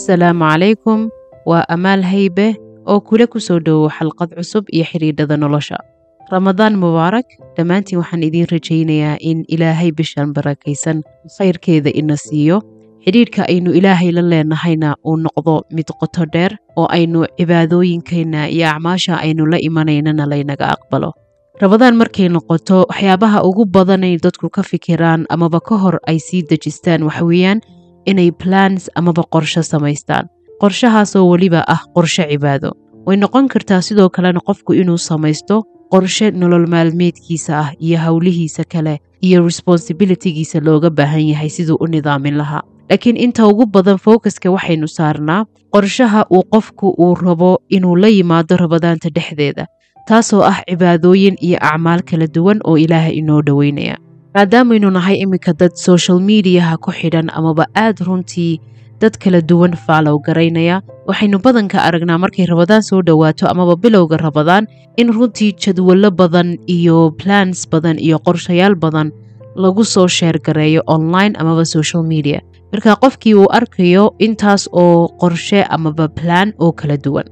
asalaamu calaykum waa amaal haybe oo kula ku soo dhowow xalqad cusub iyo xidhiidhada nolosha ramadaan mubaarak dhammaantiin waxaan idiin rajaynayaa in ilaahay bishan barakaysan khayrkeeda ina siiyo xidhiidhka aynu ilaahay la leenahayna uu noqdo mid qoto dheer oo aynu cibaadooyinkeenna iyo acmaasha aynu la imanaynana laynaga aqbalo ramadaan markay noqoto waxyaabaha ugu badanay dadku ka fikiraan amaba ka hor ay sii dejistaan waxweeyaan inay plans amaba qorsho samaystaan qorshahaasoo weliba ah qorshe cibaado way noqon kartaa sidoo kalena qofku inuu samaysto qorshe nolol maalmeedkiisa ah iyo howlihiisa kale iyo responsibilitigiisa looga baahan yahay siduu u nidaamin lahaa laakiin inta ugu badan focuska waxaynu saarnaa qorshaha uu qofku uu rabo inuu la yimaado rabadaanta dhexdeeda taasoo ah cibaadooyin iyo acmaal kala duwan oo ilaahay inoo dhoweynaya maadaamaynu nahay iminka dad social mediaha ku xidhan amaba aad runtii dad kala duwan faalow garaynaya waxaynu badanka aragnaa markay rabadaan soo dhowaato amaba bilowga rabadaan in runtii jadwallo badan iyo plans badan iyo qorshayaal badan lagu soo sheergareeyo online amaba social media marka qofkii uu arkayo intaas oo qorshe amaba plan oo kala duwan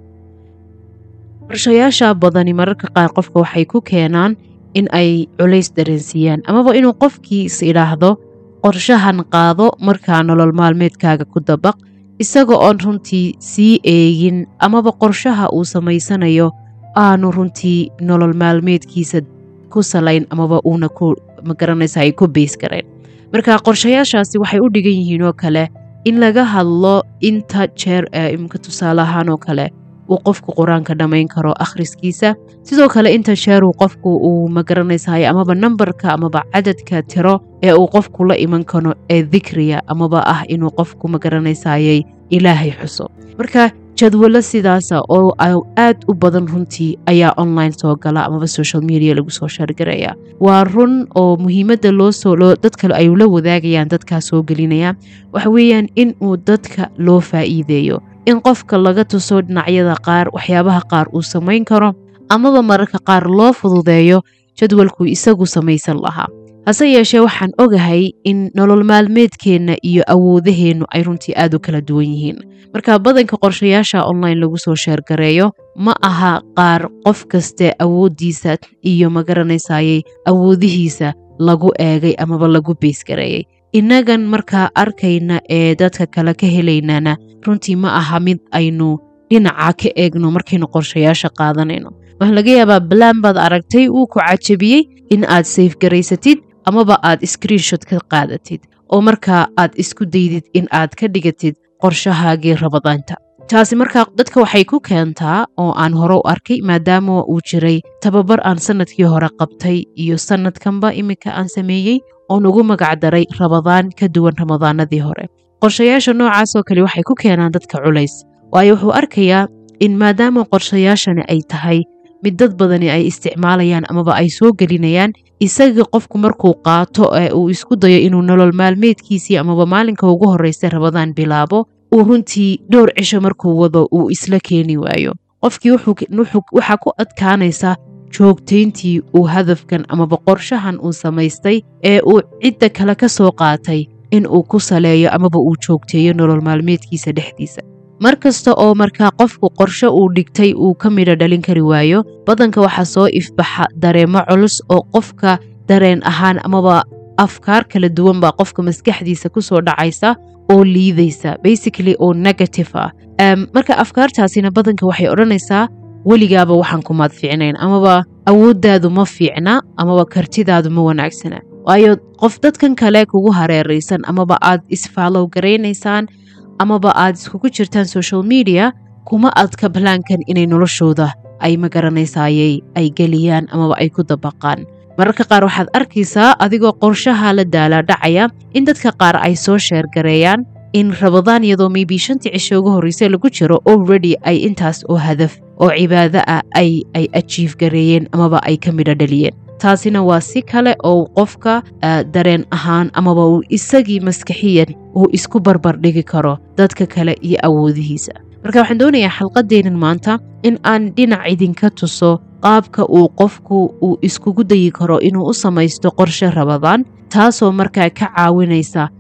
qorshayaasha badani mararka qaar qofka waxay ku keenaan in ay culays dareensiiyaan amaba inuu qofkii is idhaahdo qorshahan qaado markaa nolol maalmeedkaaga ku dabaq isaga oon runtii sii eegin amaba qorshaha uu samaysanayo aanu runtii nolol maalmeedkiisa ku salayn amaba uuna ku magaranaysa ay ku beys gareen marka qorshayaashaasi waxay u dhigan yihiin oo kale in laga hadlo inta jeer ee imka tusaale ahaan oo kale uu qofku qur-aanka dhammayn karo akhriskiisa sidoo kale inta jeeruu qofku uu magaranaysahay amaba nambarka amaba cadadka tiro ee uu qofku la iman karo ee dikriga amaba ah inuu qofku magaranaysaayay ilaahay xuso marka jadwallo sidaasa oo aad u badan runtii ayaa online soo gala amaba social media lagu soo shaargaraya waa run oo muhiimadda loosoo dadka ay la wadaagayaan dadkaa soo gelinaya waxa weeyaan in uu dadka loo faa'iideeyo in qofka laga tuso dhinacyada qaar waxyaabaha qaar uu samayn karo amaba mararka qaar loo fududeeyo jadwalkuu isagu samaysan lahaa hase yeeshee waxaan ogahay in nolol maalmeedkeenna iyo awoodaheennu ay runtii aad u kala duwan yihiin marka badanka qorshayaasha online lagu soo sheergareeyo ma aha qaar qof kaste awooddiisa iyo magaranaysaayay awoodihiisa lagu eegay amaba lagu beysgareeyey innagan markaa arkayna ee dadka kale ka helaynana runtii ma aha mid aynu dhinaca ka eegno markaynu qorshayaasha qaadanayno waxaa laga yaabaa balaan baad aragtay uu ku cajabiyey in aad sayfgaraysatid amaba aad screenshot ka qaadatid oo markaa aad isku daydid in aad ka dhigatid qorshahaagii rabadaanta taasi markaa dadka waxay ku keentaa oo aan hore u arkay maadaama uu jiray tababar aan sanadkii hore qabtay iyo sanadkanba iminka aan sameeyey oon ugu magacdaray rabadaan ka duwan ramadaanadii hore qorshayaasha noocaasoo kale waxay ku keenaan dadka culays waayo wuxuu arkayaa in maadaama qorshayaashani ay tahay mid dad badani ay isticmaalayaan amaba ay soo gelinayaan isaga qofku markuu qaato ee uu isku dayo inuu nolol maalmeedkiisii amaba maalinka ugu horreysa rabadaan bilaabo uu runtii dhowr cisho markuu wado uu isla keeni waayo qofkii waxaa ku adkaanaysa joogtayntii uu hadafkan amaba qorshahan uu samaystay ee uu cidda kale ka soo qaatay in uu ku saleeyo amaba uu joogteeyo nolol maalmeedkiisa dhexdiisa mar kasta oo markaa qofku qorshe uu dhigtay uu ka midho dhalin kari waayo badanka waxaa soo ifbaxa dareemo culus oo qofka dareen ahaan amaba afkaar kala duwan baa qofka maskaxdiisa ku soo dhacaysa oo liidaysa basically oo negative ah marka afkaartaasina badanka waxay odhanaysaa weligaaba waxaan kumaad fiicnayn amaba awooddaadu ma fiicna amaba kartidaadu ma wanaagsana waayo qof dadkan kale kugu hareeraysan amaba aad isfaalow garaynaysaan amaba aad iskugu jirtaan social media kuma adka balaankan inay noloshooda ay magaranaysaayay ay geliyaan amaba ay ku dabaqaan mararka qaar waxaad arkaysaa adigoo qorshaha la daalaa dhacaya in dadka qaar ay soo sheergareeyaan in rabadaan iyadoo maybe shantii cisho ugu horreyse lagu jiro already ay intaas oo hadaf oo cibaado ah ay ay ajiif gareeyeen amaba ay ka midho dhaliyeen taasina waa si kale oo qofka dareen ahaan amaba uu isagii maskaxiyan uu isku barbar dhigi karo dadka kale iyo awoodihiisa marka waxaan doonayaa xalqadeennan maanta in aan dhinac idinka tuso qaabka uu qofku uu iskugu dayi karo inuu u samaysto qorshe rabadaan taasoo markaa ka caawinaysa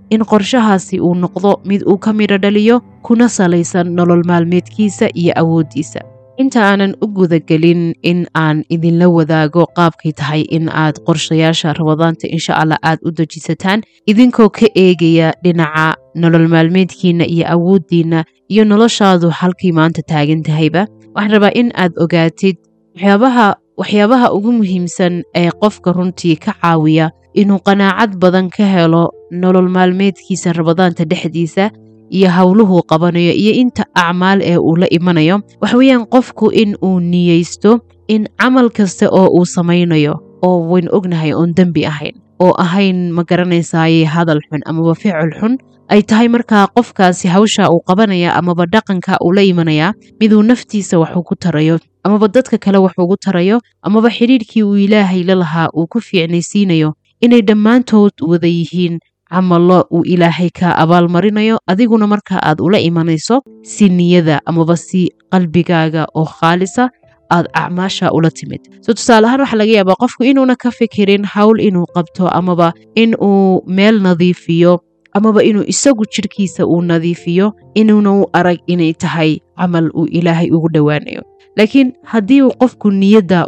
in qorshahaasi uu noqdo mid uu ka midho dhaliyo kuna salaysan nolol maalmeedkiisa iyo awooddiisa inta aanan u gudagelin in aan idinla wadaago qaabkay tahay in aad qorshayaasha rabadaanta insha allah aad u dejisataan idinkoo ka eegaya dhinaca nolol maalmeedkiina iyo awooddiina iyo noloshaadu halkay maanta taagan tahayba waxaan rabaa in aad ogaatid waxyaabaha waxyaabaha ugu muhiimsan ee qofka runtii ka caawiya inuu qanaacad badan ka helo nolol maalmeedkiisa rabadaanta dhexdiisa iyo howluhuu qabanayo iyo inta acmaal ee uu la imanayo waxweeyaan qofku in uu niyeysto in camal kasta oo uu samaynayo oo waynu ognahay oon dembi ahayn oo ahayn ma garanaysaaye hadal xun amaba ficil xun ay tahay markaa qofkaasi hawsha uu qabanaya amaba dhaqanka uu la imanayaa miduu naftiisa waxuu ku tarayo amaba dadka kale wax ugu tarayo amaba xidhiidhkii uu ilaahay la lahaa uu ku fiicnaysiinayo inay dhammaantood wada yihiin camallo uu ilaahay ka abaalmarinayo adiguna marka aad ula imanayso si niyada amaba si qalbigaaga oo khaalisa aad acmaasha ula timid so tusaale ahaan waxaa laga yaabaa qofku inuuna ka fikirin hawl inuu qabto amaba in uu meel nadiifiyo amaba inuu isagu jidhkiisa uu nadiifiyo inuuna u arag inay tahay camal uu ilaahay ugu dhowaanayo laakiin haddii uu qofku niyadda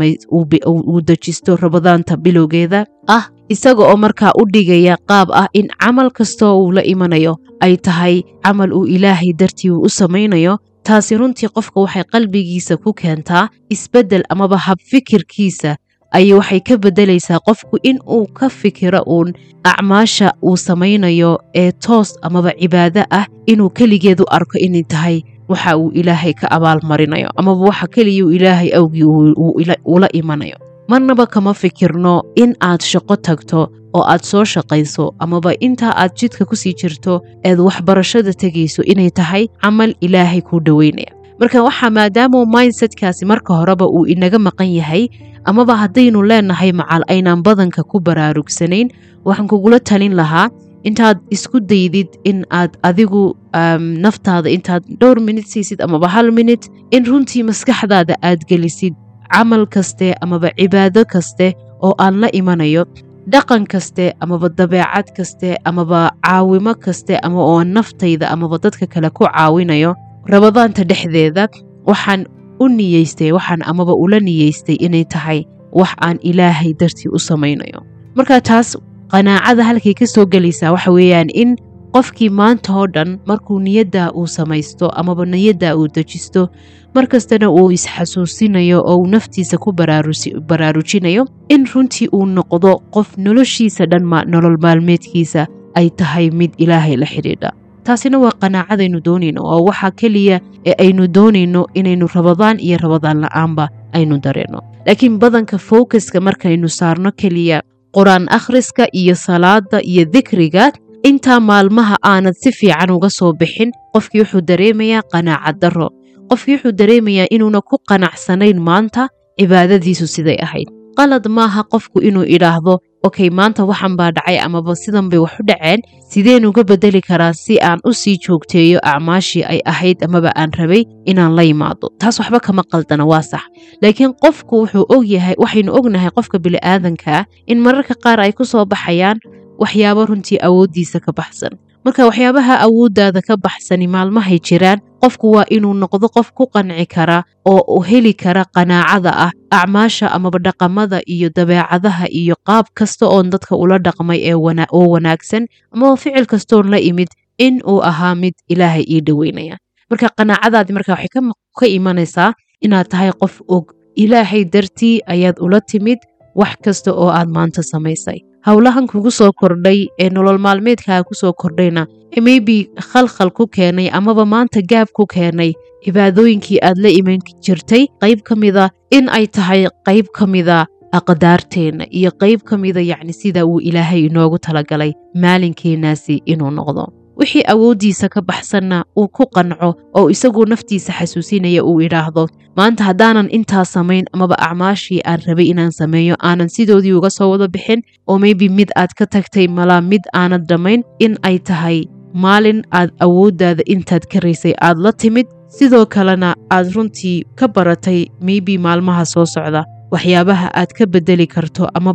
uu dejisto rabadaanta bilowgeeda ah isaga oo markaa u dhigaya qaab ah in camal kastoo uu la imanayo ay tahay camal uu ilaahay dartii uu u samaynayo taasi runtii qofka waxay qalbigiisa ku keentaa isbeddel amaba habfikirkiisa ayay waxay ka beddelaysaa qofku in uu ka fikiro uun acmaasha uu samaynayo ee toos amaba cibaado ah inuu keligeedu arko inay tahay waxa uu ilaahay ka abaalmarinayo amaba waxa keliya uu ilaahay awgii ula imanayo marnaba kama fikirno in aad shaqo tagto oo aad soo shaqayso amaba intaa aad jidka kusii jirto eed waxbarashada tegayso inay tahay camal ilaahay kuu dhoweynaya marka waxaa maadaamuu mindsetkaasi marka horeba uu inaga maqan yahay amaba haddaynu leenahay macal aynaan badanka ku baraarugsanayn waxaan kugula talin lahaa intaad isku daydid in aad adigu naftaada intaad dhowr minut siisid amaba hal minut in runtii maskaxdaada aad gelisid camal kaste amaba cibaado kaste oo aan la imanayo dhaqan kaste amaba dabeecad kaste amaba caawimo kaste ama oo naftayda amaba dadka kale ku caawinayo rabadaanta dhexdeeda waxaan u niyeystay waxaan amaba ula niyeystay inay tahay wax aan ilaahay dartii u samaynayo marka taas qanaacada halkay ka soo gelaysaa waxa weeyaan in qofkii maanta oo dhan markuu niyadda uu samaysto amaba niyadda uu dejisto markastana uu isxasuusinayo oo uu naftiisa ku baraarujinayo in runtii uu noqdo qof noloshiisa dhan nolol maalmeedkiisa ay tahay mid ilaahay la xidhiidha taasina waa qanaacadaynu doonayno oo waxaa keliya ee aynu doonayno inaynu rabadaan iyo rabadaan la'aanba aynu dareenno laakiin badanka focuska markaynu saarno keliya qur-aan akhriska iyo salaada iyo dikriga intaa maalmaha aanad si fiican uga soo bixin qofkii wuxuu dareemayaa qanaacad darro qofkii wuxuu dareemayaa inuuna ku qanacsanayn maanta cibaadadiisu siday ahayd qalad maaha qofku inuu idhaahdo okey maanta waxan baa dhacay amaba sidan bay wax u dhaceen sideen uga beddeli karaa si aan u sii joogteeyo acmaashii ay ahayd amaba aan rabay inaan la yimaado taas waxba kama qaldana waa sax laakiin qofku wuxuu ogyahay waxaynu ognahay qofka bini'aadankaa in mararka qaar ay ku soo baxayaan waxyaabo runtii awooddiisa ka baxsan marka waxyaabaha awooddaada ka baxsani maalmahay jiraan qofku waa inuu noqdo qof ku qanci kara oo u heli kara qanaacada ah acmaasha amaba dhaqamada iyo dabeecadaha iyo qaab kasta oon dadka ula dhaqmay oo wanaagsan amaba ficil kastoon la imid in uu ahaa mid ilaahay ii dhoweynaya marka qanaacadaadi marka waxay ka imanaysaa inaad tahay qof og ilaahay dartii ayaad ula timid wax kasta oo aad maanta samaysay howlahan kugu soo kordhay ee nolol maalmeedkaaga ku soo kordhayna maybe khalkhal ku keenay amaba maanta gaab ku keenay cibaadooyinkii aad la iman jirtay qayb ka mida in ay tahay qayb ka mida aqdaarteenna iyo qayb ka mida yacni sida uu ilaahay inoogu talagalay maalinkeennaasi inuu noqdo wixii awooddiisa ka baxsanna uu ku qanco oo isagu naftiisa xasuusinaya uu idhaahdo maanta haddaanan intaa samayn amaba acmaashii aan rabay inaan sameeyo aanan sidoodii uga soo wada bixin oo maybe mid aad ka tagtay malaa mid aanad dhammayn in ay tahay maalin aad awooddaada intaad karaysay aad la timid sidoo kalena aad runtii ka baratay maybe maalmaha soo socda waxyaabaha aad ka beddeli karto amaba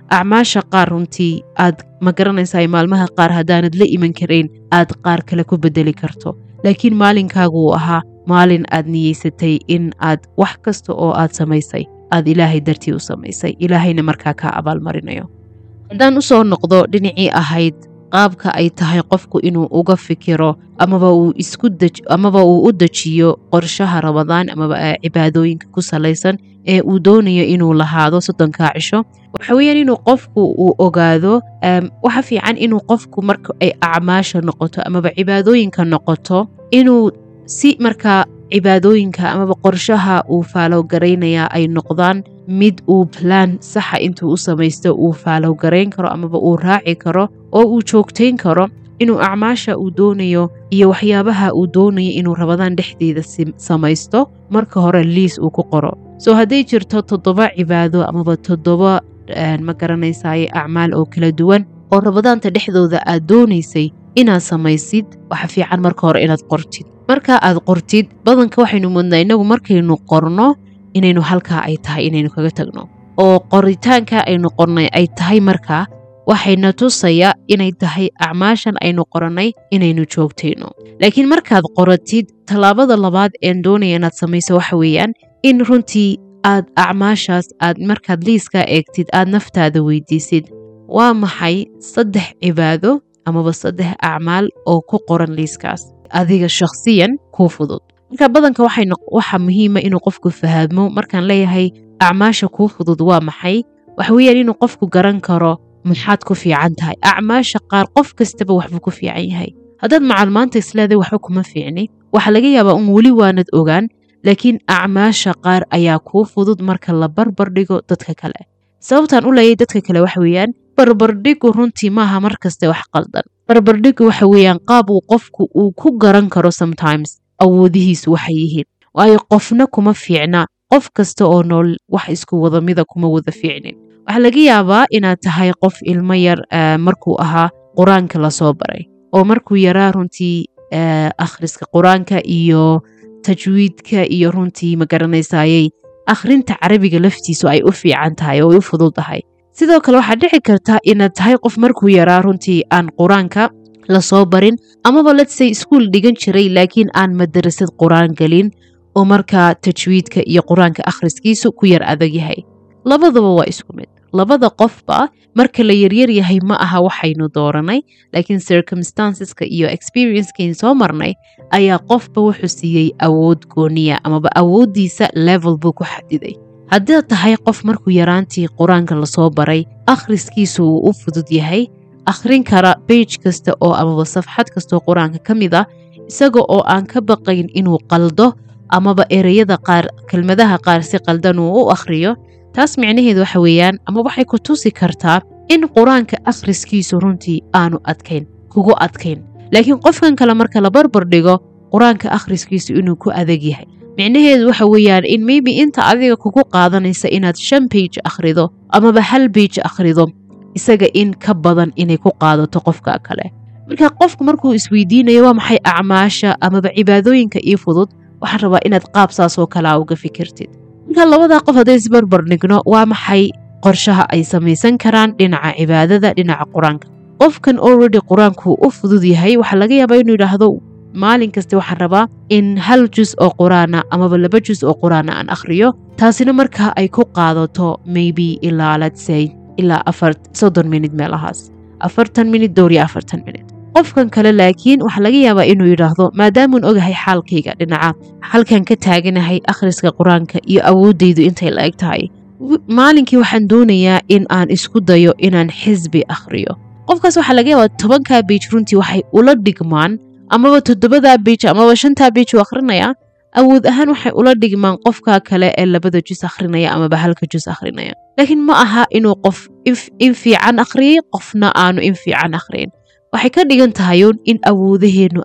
acmaasha qaar runtii aad ma garanaysaa maalmaha qaar haddaanad la iman karayn aad qaar kale ku bedeli karto laakiin maalinkaagu uu ahaa maalin aad niyeysatay in aad wax kasta oo aad samaysay aad ilaahay dartii u samaysay ilaahayna markaa kaa abaalmarinayo haddaan u soo noqdo dhinacii ahayd qaabka ay tahay qofku inuu uga fikiro amaba uu isku amaba uu u dejiyo qorshaha rabadaan amaba cibaadooyinka ku salaysan ee uu doonayo inuu lahaado soddonkaa cisho waxa weeyaan inuu qofku uu ogaado waxa fiican inuu qofku marka ay acmaasha noqoto amaba cibaadooyinka noqoto inuu si markaa cibaadooyinka amaba qorshaha uu faalowgaraynaya ay noqdaan mid uu balaan saxa intuu u samaysto uu faalowgarayn karo amaba uu raaci karo oo uu joogtayn karo inuu acmaasha uu doonayo iyo waxyaabaha uu doonayo inuu rabadaan dhexdeeda samaysto marka hore liis uu ku qoro soo hadday jirto toddoba cibaado amaba toddoba ma garanaysaye acmaal oo kala duwan oo rabadaanta dhexdooda aad doonaysay inaad samaysid waxa fiican marka hore inaad qortid marka aad qortid badanka waxaynu mudnaa innagu markaynu qorno inaynu halkaa ay tahay inaynu kaga tagno oo qoritaanka aynu qornay ay tahay markaa waxayna tusaya inay tahay acmaashan aynu qorannay inaynu joogtayno laakiin markaad qoratid tallaabada labaad een doonaya inaad samayso waxa weeyaan in runtii aad acmaashaas aad markaad liiskaa eegtid aad naftaada weydiisid waa maxay saddex cibaado amaba saddex acmaal oo ku qoran liiskaas adiga shakhsiyan kuu fudud marka badanka waxa muhiima inuu qofku fahmo markaan leeyahay acmaasha kuu fudud waa maxay waxa weeyaan inuu qofku garan karo maxaad ku fiican tahay acmaasha qaar qof kastaba waxbuu ku fiican yahay haddaad macal maanta isleeday waxba kuma fiicni waxaa laga yaabaa un weli waanad ogaan laakiin acmaasha qaar ayaa kuu fudud marka la barbar dhigo dadka kale sababtaan u leeyay dadka kale waxa weeyaan barbardhigu runtii maaha mar kaste wax qaldan barbardhigu waxa weeyaan qaab uu qofku uu ku garan karo sometimes awoodihiisu waxay yihiin waayo qofna kuma fiicna qof kasta oo nool wax isku wada mida kuma wada fiicnin waxaa laga yaabaa inaad tahay qof ilmo yar markuu ahaa qur-aanka lasoo baray oo markuu yaraa runtii akhriska qur-aanka iyo tajwiidka iyo runtii ma garanaysayey akhrinta carabiga laftiisu ay u fiican tahay oo ay u fudud tahay sidoo kale waxaad dhici karta inaad tahay qof markuu yaraa runtii aan qur-aanka lasoo barin amaba letsay iskuol dhigan jiray laakiin aan madarasad qur-aan gelin oo markaa tajwiidka iyo qur-aanka akhriskiisu ku yar adag yahay labadaba waa isku mid labada qofba marka la yaryar yahay ma aha waxaynu dooranay laakiin circumstanceska iyo experiencekeyn soo marnay ayaa qofba wuxuu siiyey awood gooniya amaba awooddiisa level buu ku xadiday haddaad tahay qof markuu yaraantii qur-aanka lasoo baray akhriskiisu uu u fudud yahay akhrin kara beij kasta oo amaba safxad kastoo qur-aanka ka mid ah isaga oo aan ka baqayn inuu qaldo amaba ereyada qaar kelmadaha qaar si qaldan uu u akhriyo taas micnaheedu waxa weeyaan ama waxay ku tusi kartaa in qur-aanka akhriskiisu runtii aanu adkayn kugu adkayn laakiin qofkan kale marka la barbar dhigo qur-aanka akhriskiisu inuu ku adag yahay micnaheedu waxa weeyaan in maybe inta adiga kugu qaadanaysa inaad shan beij akhrido amaba hal beij akhrido isaga in ka badan inay ku qaadato qofka kale marka qofku markuu isweydiinayo waa maxay acmaasha amaba cibaadooyinka ii fudud waxaan rabaa inaad qaab saasoo kalea uga fikirtid marka labadaa qof hadday isbarbar dhigno waa maxay qorshaha ay samaysan karaan dhinaca cibaadada dhinaca qur-aanka qofkan already qur-aanku u fudud yahay waxaa laga yaabaa inuu yidhaahdo maalin kasta waxaan rabaa in hal jus oo qur-aana amaba laba jus oo qur-aana aan akhriyo taasina markaa ay ku qaadato maybe ilaa letsay ilaa afar soddon minid meelahaas afartan minid dhowr iyo afartan minid qofkan kale laakiin waxaa laga yaabaa inuu yidhaahdo maadaamuun ogahay xaalkayga dhinaca halkan ka taaganahay akhriska qur-aanka iyo awooddaydu intay la eg tahay maalinkii waxaan doonayaa in aan isku dayo inaan xisbi akhriyo qofkaas waxaa laga yaabaa tobankaa biij runtii waxay ula dhigmaan amaba toddobadaa biij amaba shantaa biij uu akhrinayaa awood ahaan waxay ula dhigmaan qofka kale ee labada jus akhrinaya amaba halka jus akhrinaya laakiin ma aha inuu qof in fiican akhriyay qofna aanu in fiican akhriyin waxay ka dhigan tahayuun in awoodaheennu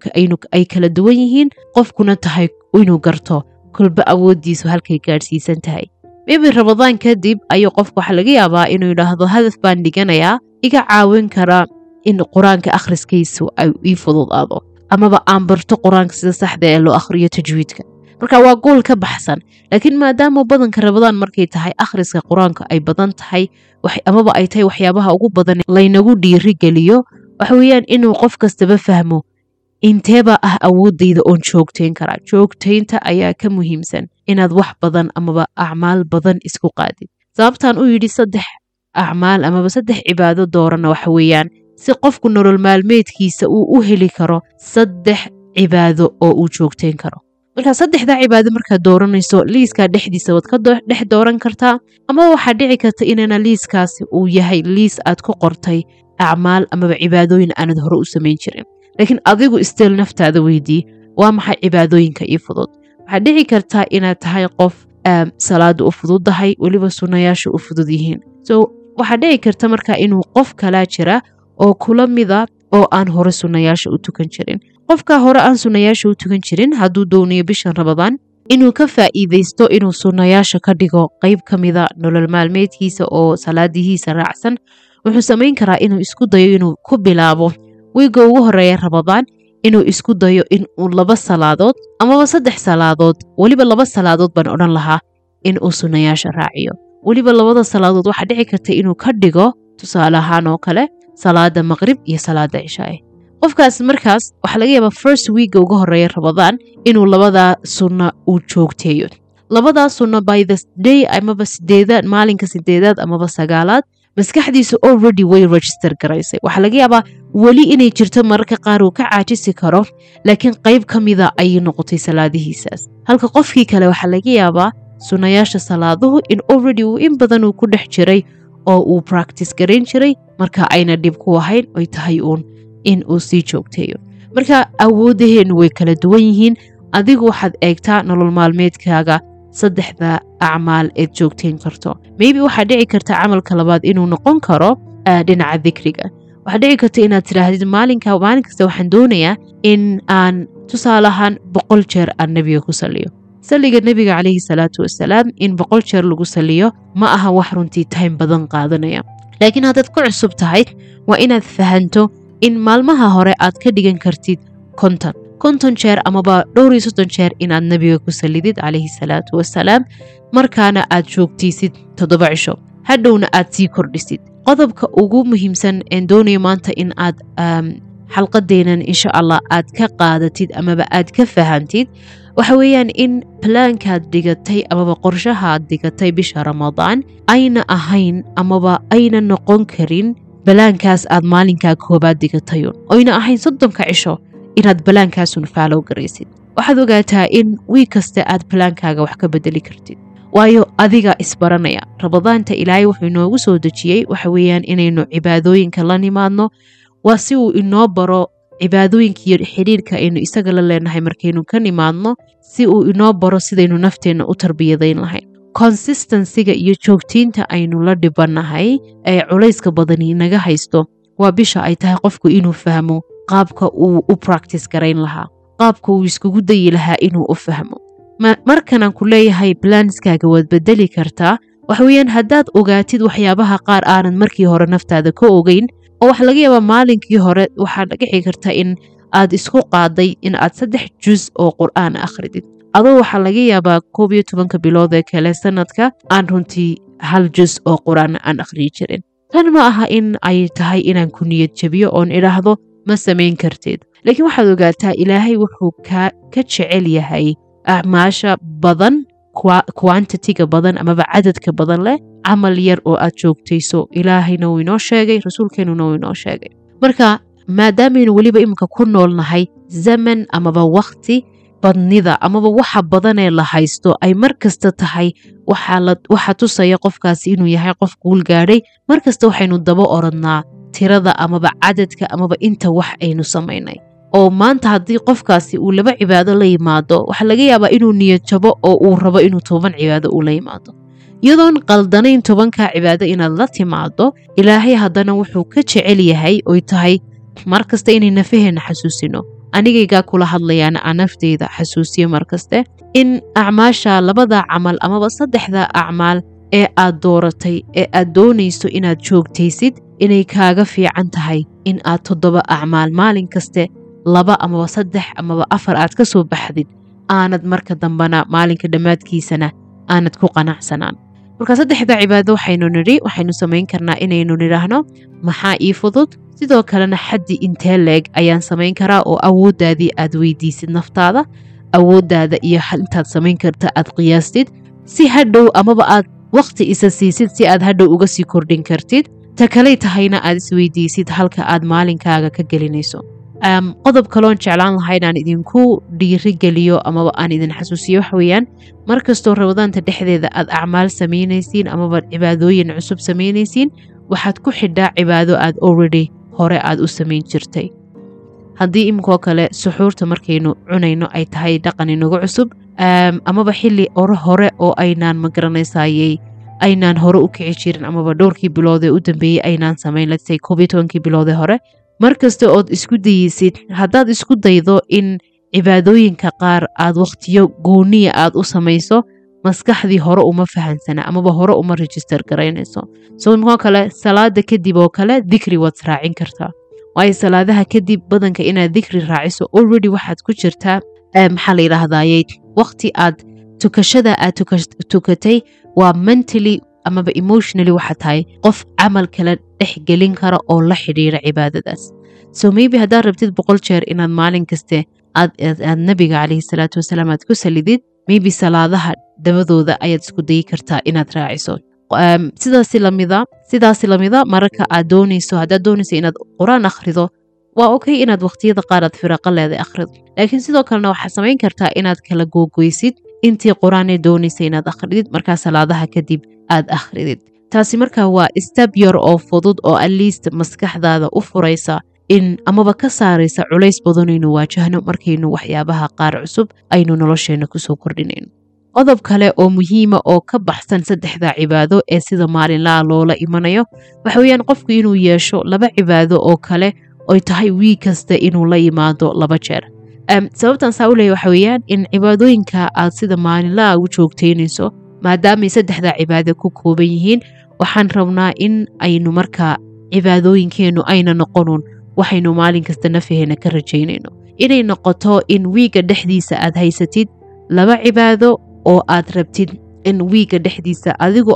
ay kala duwan yihiin qofkuna tahay inuu garto kolba awooddiisu halkay gaadhsiisan tahay maybe rabadaan kadib ayuu qofku waxaa laga yaabaa inuu yidhaahdo hadaf baan dhiganayaa iga caawin kara in qur-aanka akhriskaysu ay ii fududaado amaba aan barto qur-aanka sida saxda ee loo akhriyo tajwiidka marka waa gool ka baxsan laakiin maadaama badanka rabadaan markay tahay akhriska qur-aanka ay badan tahay amaba ay tahay waxyaabaha ugu badan laynagu dhiiri geliyo waxa weeyaan inuu qof kastaba fahmo inteeba ah awoodayda oon joogtayn karaa joogtaynta ayaa ka muhiimsan inaad wax badan amaba acmaal badan isku qaadid sababtaan u yidhi saddex acmaal amaba saddex cibaado doorana waxa weeyaan si qofku nolol maalmeedkiisa uu u heli karo saddex cibaado oo uu joogtayn karo marka saddexdaa cibaado markaad dooranayso liiskaa dhexdiisa waad ka dhex dooran kartaa amaba waxaad dhici karta inana liiskaasi uu yahay liis aad ku qortay acmaal amaba cibaadooyin aanad hore u samayn jirin laakiin adigu isteel naftaada weydii waa maxay cibaadooyinka ii fudud waxaad dhici kartaa inaad tahay qof salaada u fududdahay weliba sunnayaasha u fudud yihiin so waxaad dhici karta marka inuu qof kalaa jira oo kula mida oo aan hore sunnayaasha u tukan jirin qofka hore aan sunnayaasha u tukan jirin hadduu doonayo bishan rabadaan inuu ka faa'iidaysto inuu sunnayaasha ka dhigo qayb ka mida nolol maalmeedkiisa oo salaadihiisa raacsan wuxuu samayn karaa inuu isku dayo inuu ku bilaabo wiiga ugu horeeya rabadaan inuu isku dayo inuu laba salaadood amaba saddex salaadood weliba laba salaadood baan odhan lahaa in uu sunnayaasha raaciyo weliba labada salaadood waxaa dhici karta inuu ka dhigo tusaale ahaan oo kale salaada maqrib iyo salaada cishaae qofkaas markaas waxaa laga yaabaa first wiiga uga horeeya rabadaan inuu labadaa sunno uu joogteeyo labadaa sunno by the day amaba sideedaad maalinka sideedaad amaba sagaalaad maskaxdiisa already way register garaysay waxaa laga yaabaa weli inay jirto mararka qaar uu ka caajisi karo laakiin qayb ka mida ayay noqotay salaadihiisaas halka qofkii kale waxaa laga yaabaa sunnayaasha salaaduhu in already uu in badan uu ku dhex jiray oo uu practice garayn jiray marka ayna dhib ku ahayn oy tahay uun in uu sii joogteeyo marka awoodaheennu way kala duwan yihiin adigu waxaad eegtaa nolol maalmeedkaaga saddexda acmaal eed joogtayn karto maybe waxaa dhici karta camalka labaad inuu noqon karo dhinaca dikriga waxaa dhici karta inaad tidhaahdid maalinka maalin kasta waxaan doonayaa in aan tusaale ahaan boqol jeer aan nebiga ku saliyo saliga nebiga calayhi salaatu wasalaam in boqol jeer lagu saliyo ma aha wax runtii time badan qaadanaya laakiin haddaad ku cusub tahay waa inaad fahanto in maalmaha hore aad ka dhigan kartid konton konton jeer amaba dhowr iyo soddon jeer inaad nebiga ku salidid calayhi salaatu wasalaam markaana aad joogtaysid toddoba cisho hadhowna aad sii kordhisid qodobka ugu muhiimsan een doonayo maanta in aad xalqadeenan insha allah aad ka qaadatid amaba aad ka fahantid waxa weeyaan in balaankaad dhigatay amaba qorshahaad dhigatay bisha ramadaan ayna ahayn amaba ayna noqon karin balaankaas aad maalinkaa koobaad dhigatayun oyna ahayn soddonka cisho inaad balaankaasun faalow garaysid waxaad ogaataa in wiig kaste aad balaankaaga wax ka bedeli kartid waayo adiga isbaranaya ramadaanta ilaahay wuxuu inoogu soo dejiyey waxa weeyaan inaynu cibaadooyinka la nimaadno waa si uu inoo baro cibaadooyinkiiyo xidhiirka aynu isaga la leenahay markaynu ka nimaadno si uu inoo baro sidaynu nafteenna u tarbiyadayn lahayn consistensiga iyo joogtiinta aynu la dhibannahay ee culayska badani naga haysto waa bisha ay tahay qofku inuu fahmo qaabka uu u practice garayn lahaa qaabka uu iskugu dayi lahaa inuu u fahmo markanaan ku leeyahay balanskaaga waad bedeli kartaa waxa weeyaan haddaad ogaatid waxyaabaha qaar aanad markii hore naftaada ka ogeyn oo waxaa laga yaabaa maalinkii hore waxaad dhici karta in aad isku qaaday in aad saddex jus oo qur'aan akhridid adoo waxaa laga yaabaa koob iyo tobanka bilood ee kale sanadka aan runtii hal jus oo qur'aan aan akhriyi jirin tan ma aha in ay tahay inaan ku niyad jabiyo oon idhaahdo ma samayn kartid laakiin waxaad ogaataa ilaahay wuxuu ka jecel yahay acmaasha badan quantitiga badan amaba cadadka badan leh camal yar oo aad joogtayso ilaahayna wuu inoo sheegay rasuulkeenuna wuu inoo sheegay marka maadaamaynu weliba iminka ku noolnahay zaman amaba wakhti badnida amaba waxa badanee la haysto ay mar kasta tahay waxa tusaya qofkaasi inuu yahay qof guul gaadhay mar kasta waxaynu daba oradnaa tirada amaba cadadka amaba inta wax aynu samaynay oo maanta haddii qofkaasi uu laba cibaado la yimaado waxaa laga yaabaa inuu niyad jabo oo uu rabo inuu toban cibaado uu la yimaado iyadoon qaldanayn tobankaa cibaado inaad la timaado ilaahay haddana wuxuu ka jecel yahay oy tahay mar kasta inay nafaheenna xasuusino anigaygaa kula hadlayaana aan nafteyda xasuusiyo mar kaste in acmaasha labada camal amaba saddexda acmaal ee aad dooratay ee aad doonayso inaad joogtaysid inay kaaga fiican tahay in aad toddoba acmaal maalin kaste laba amaba saddex amaba afar aad ka soo baxdid aanad marka dambana maalinka dhammaadkiisana aanad ku qanacsanaan marka saddexda cibaado waxaynu nidhi waxaynu samayn karnaa inaynu nidhaahno maxaa ii fudud sidoo kalena xaddi intee leeg ayaan samayn karaa oo awooddaadii aad weydiisid naftaada awooddaada iyo intaad samayn karta aad qiyaastid si hadhow amaba aad wakhti isa siisid si aad hadhow uga sii kordhin kartid ta kaley tahayna aad isweydiisid halka aad maalinkaaga ka gelinayso qodob kaloon jeclaan laha inaan idinku dhiirigeliyo amaba aan idin xasuusiyo waxa weeyaan mar kastoo ramadaanta dhexdeeda aad acmaal samaynaysiin amaba cibaadooyin cusub samaynaysiin waxaad ku xidhaa cibaado aad already hore aad u samayn jirtay haddii iminkoo kale suxuurta markaynu cunayno ay tahay dhaqan inagu cusub amaba xili ore hore oo aynaan magaranaysaayey aynaan hore u kici jirin amaba dhowrkii biloodee u dambeeyey aynaan samayn lasay koobiyo tobankii biloodee hore mar kasta ood isku dayeysid haddaad isku daydo in cibaadooyinka qaar aad wakhtiyo gooniya aad u samayso maskaxdii hore uma fahansana amaba hore uma register garaynayso so imkoo kale salaada kadib oo kale dikri waad raacin kartaa waayo salaadaha kadib badanka inaad dikri raaciso already waxaad ku jirtaa maxaa la yidhaahdayey wakhti aad tukashada aad tukatay waa mentally amaba emotionally waxa tahay qof camal kala dhex gelin kara oo la xidhiira cibaadadaas so maybe haddaad rabtid boqol jeer inaad maalin kaste aad nabiga calayhi salaatu wasalaam aad ku salidid maybe salaadaha dabadooda ayaad isku dayi kartaa inaad raaciso sidaasi lamida sidaasi lamida mararka aad doonayso haddaad doonayso inaad qur-aan akhrido waa okay inaad wakhtiyada qaar aad firaqo leeday akhrido laakiin sidoo kalena waxaad samayn kartaa inaad kala googoysid intii qur-aanee doonaysa inaad akhridid markaa salaadaha kadib aad akhridid taasi markaa waa stab yar oo fudud oo atleast maskaxdaada u furaysa in amaba ka saaraysa culays badanaynu waajahno markaynu waxyaabaha qaar cusub aynu nolosheenna kusoo kordhinayno qodob kale oo muhiima oo ka baxsan saddexda cibaado ee sida maalinlaha loola imanayo waxa weeyaan qofku inuu yeesho laba cibaado oo kale oy tahay wiig kasta inuu la yimaado laba jeer sababtan saa u leeya waxa weeyaan in cibaadooyinka aad sida maalinlaha u joogtaynayso maadaamay saddexda cibaado ku kooban yihiin waxaan rabnaa in aynu markaa cibaadooyinkeennu ayna noqonun waxaynu maalin kasta nafaheena ka rajaynayno inay noqoto in wiigga dhexdiisa aad haysatid laba cibaado oo aad rabtid in wiigga dhexdiisa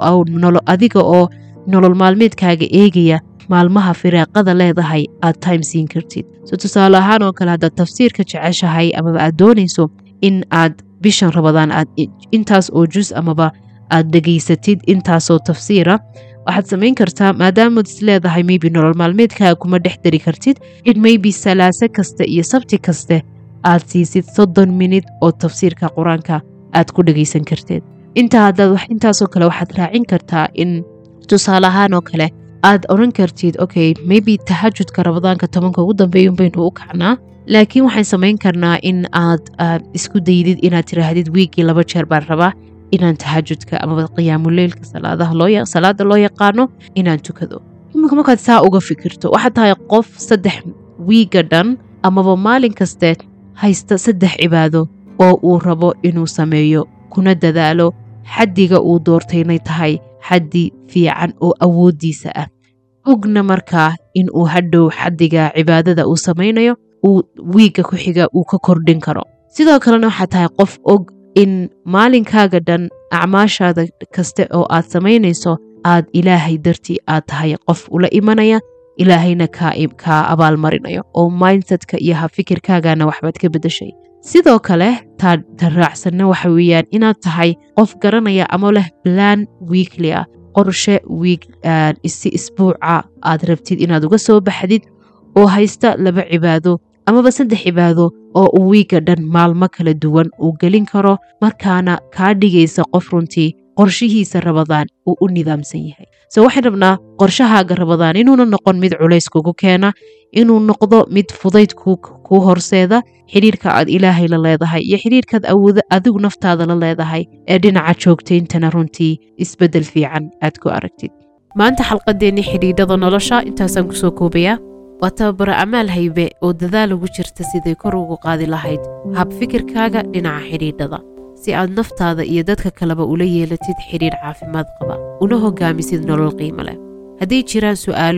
adiga oo nolol maalmeedkaaga eegaya maalmaha firaaqada leedahay aad time siin kartid so tusaale ahaan oo kale haddaad tafsiirka jeceshahay amaba aad doonayso in aad bishan rabadaan aad intaas oo jus amaba aad dhegaysatid intaasoo tafsiira waxaad samayn kartaa maadaamaad is leedahay maybe nolol maalmeedkaaga kuma dhex dari kartid in maybe salaase kasta iyo sabti kaste aad siisid soddon minid oo tafsiirka qur-aanka aad ku dhegaysan karteed intaa haddaad intaasoo kale waxaad raacin kartaa in tusaale ahaan oo kale aad odhan kartid okay maybe tahajudka rabadaanka tobanka ugu dambeeyun baynu u kacnaa laakiin waxaan samayn karnaa in aad isku daydid inaad tiraahdid wiiggii laba jeer baan rabaa inaan tahajudka amaba qiyaamuleylka salaada loo yaqaano inaan tukado iminka markaad saa uga fikirto waxaad tahay qof saddex wiigga dhan amaba maalin kaste haysta saddex cibaado oo uu rabo inuu sameeyo kuna dadaalo xaddiga uu doortaynay tahay xaddi fiican oo awooddiisa ah ogna markaa in uu hadhow xaddiga cibaadada uu samaynayo uu wiigga ku xiga uu ka kordhin karo sidoo kalena waxaad tahay qof og in maalinkaaga dhan acmaashaada kaste oo aad samaynayso aad ilaahay dartii aad tahay qof ula imanaya ilaahayna kaa abaalmarinayo oo mindsetka iyo hafikirkaagana waxbaad ka beddeshay sidoo kale ta raacsanna waxa weeyaan inaad tahay qof garanaya ama leh plan wiikli ah qorshe wiig si isbuuca aad rabtid inaad uga soo baxdid oo haysta laba cibaado amaba saddex cibaado oo uu wiigga dhan maalmo kala duwan uu gelin karo markaana kaa dhigaysa qof runtii qorshihiisa rabadaan uu u nidaamsan yahay so waxaan rabnaa qorshahaaga rabadaan inuuna noqon mid culays kugu keena inuu noqdo mid fudayd kuu horseeda xidhiirka aad ilaahay la leedahay iyo xidhiirkaad awoodo adigu naftaada la leedahay ee dhinaca joogtayntana runtii isbeddel fiican aad ku aragtid maanta xalqadeennii xidhiidhada nolosha intaasaan kusoo koobayaa waa tababaro amaal haybe oo dadaal ugu jirta siday kor ugu qaadi lahayd hab fikirkaaga dhinaca xidhiidhada si aad naftaada iyo dadka kaleba ula yeelatid xidhiidh caafimaad qaba una hogaamisid nolol qiimo leh hadday jiraan su'aalo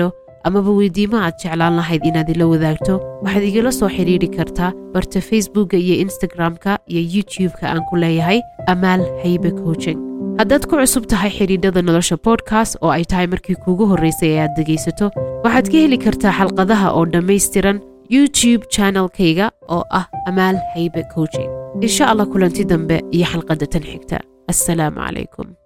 amaba weydiimo aad jeclaan lahayd inaad ila wadaagto waxaad igala soo xidhiidhi kartaa barta facebookga iyo instagram-ka iyo youtube-ka aan ku leeyahay amaal haybe coaching haddaad ku cusub tahay xidhiidhada nolosha bodkast oo ay tahay markii kuugu horraysay ee aad dhegaysato waxaad ka heli kartaa xalqadaha oo dhammaystiran youtube channelkayga oo ah amaal haybe coaching insha allah kulanti dambe iyo xalqadda tan xigta assalaamu calaykum